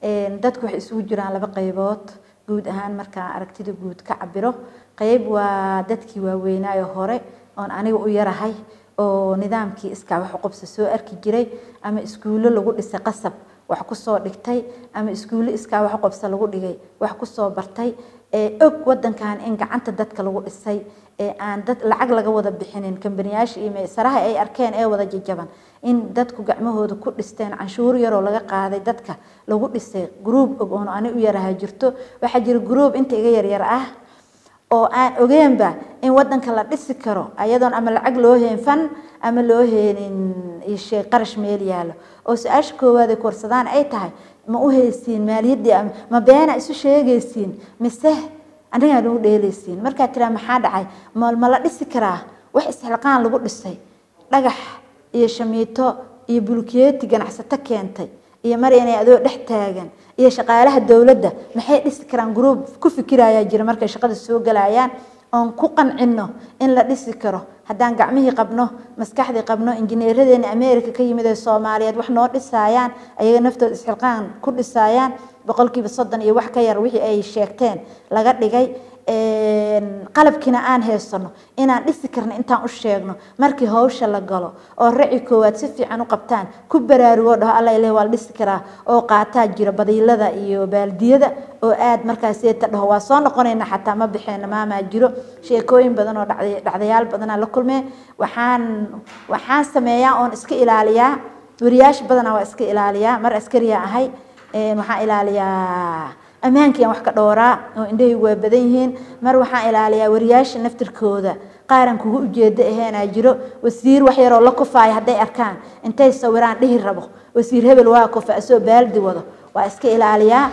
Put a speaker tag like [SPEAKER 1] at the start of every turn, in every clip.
[SPEAKER 1] dadku waxay isugu jiraan laba qaybood guud ahaan markaan aragtida guud ka cabiro qayb waa dadkii waaweynaayo hore oon aniga u yarahay oo nidaamkii iskaa wax uqabsa soo arki jiray ama iskuullo lagu dhisay qasab wax kusoo dhigtay ama iskuullo iskaa wax uqabsa lagu dhigay wax kusoo bartay og wadankan in gacanta dadka lagu dhisay ee aan dad lacag laga wada bixinin kambaniyaasha iyo meesaraha ay arkeen ee wada jajaban in dadku gacmahooda ku dhisteen canshuur yaroo laga qaaday dadka lagu dhisay gruub og oon ani u yaraha jirto waxaa jira gruub inta iga yaryar ah oo aan ogeenba in wadanka la dhisi karo ayadoon ama lacag loo heen fan ama loo heenin shay qarash meel yaalo oo su-aasha koowaad ay korsadaan ay tahay ma u haysiin maaliyaddii ma beena isu sheegaysiin mise anigaa nagu dheelaysiin markaa tiraa maxaa dhacay ma la dhisi karaa wax isxilqaan lagu dhisay dhagax iyo shamiito iyo bulkeeti ganacsato keentay iyo mar inay adoo dhex taagan iyo shaqaalaha dowladda maxay dhisi karaan gruub ku fikirayaa jira markay shaqada soo galayaan oon ku qancino in la dhisi karo haddaan gacmihii qabno maskaxdii qabno injineeradeena america ka yimid ee soomaaliyeed wax noo dhisaayaan ayaga naftooda isxilqaan ku dhisaayaan boqolkiiba soddon iyo wax ka yar wixii ay sheegteen laga dhigay qalabkiina aan haysano inaan dhisi karno intaan u sheegno markii hawsha la galo oo raci koowaad si fiican u qabtaan ku baraarugo dhaho alla ileh waa la dhisi karaa oo qaataa jira badiilada iyo baaldiyada oo aad markaaseta dhaho waa soo noqonayna xataa ma bixeena maamaa jiro sheekooyin badan oo dhacdayaal badanaa la kulmee waxaan waxaan sameeyaa oon iska ilaaliyaa wariyaasha badanaa waa iska ilaaliyaa mar askariya ahay waxaan ilaaliyaa ammaankiiaan wax ka dhowraa oo indhahaygu waa badan yihiin mar waxaan ilaaliyaa wariyaasha naftirkooda qaaran kugu ujeedo aheenaa jiro wasiir wax yaroo la kufaaya hadday arkaan intay sawiraan dhihi rabo wasiir hebel waa kufa asoo baaldi wado waa iska ilaaliyaa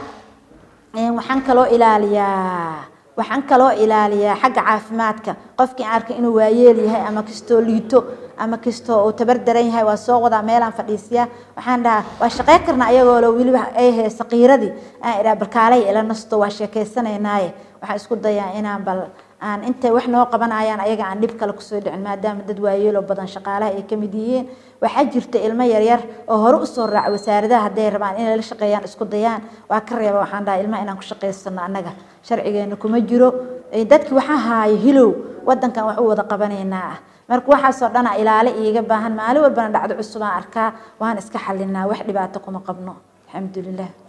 [SPEAKER 1] waxaan kaloo ilaaliyaa waxaan kaloo ilaaliyaa xagga caafimaadka qofkii aan arkay inuu waayeel yahay ama kastoo liito ama kastoo uu tabar daran yahay waa soo wadaa meelaan fadhiisiyaa waxaan dhahaa waa shaqeyn karnaa ayagoo weliba ay haysa qiiradii aan idhaa balkaalay ila nasto waa sheekaysanaynaye waxaan isku dayaa inaan bal aan intay wax noo qabanayaan ayaga aan dhib kale kusoo dhicin maadaama dad waayeeloo badan shaqaalaha ay kamid yihiin waxaa jirta ilmo yaryar oo hore usoo raaca wasaaradaha hadday rabaan inay la shaqeeyaan isku dayaan waa ka reeba waxaan dhaha ilmaha inaan ku shaqaysano annaga sharcigeena kuma jiro dadki waxaa haaya hilow wadankan wax u wada qabanaynaa ah marka waxaasoo dhana ilaale iiga baahan maalin walbana dhacdo cusub aan arkaa waan iska xalinaa wax dhibaato kuma qabno alxamdulilah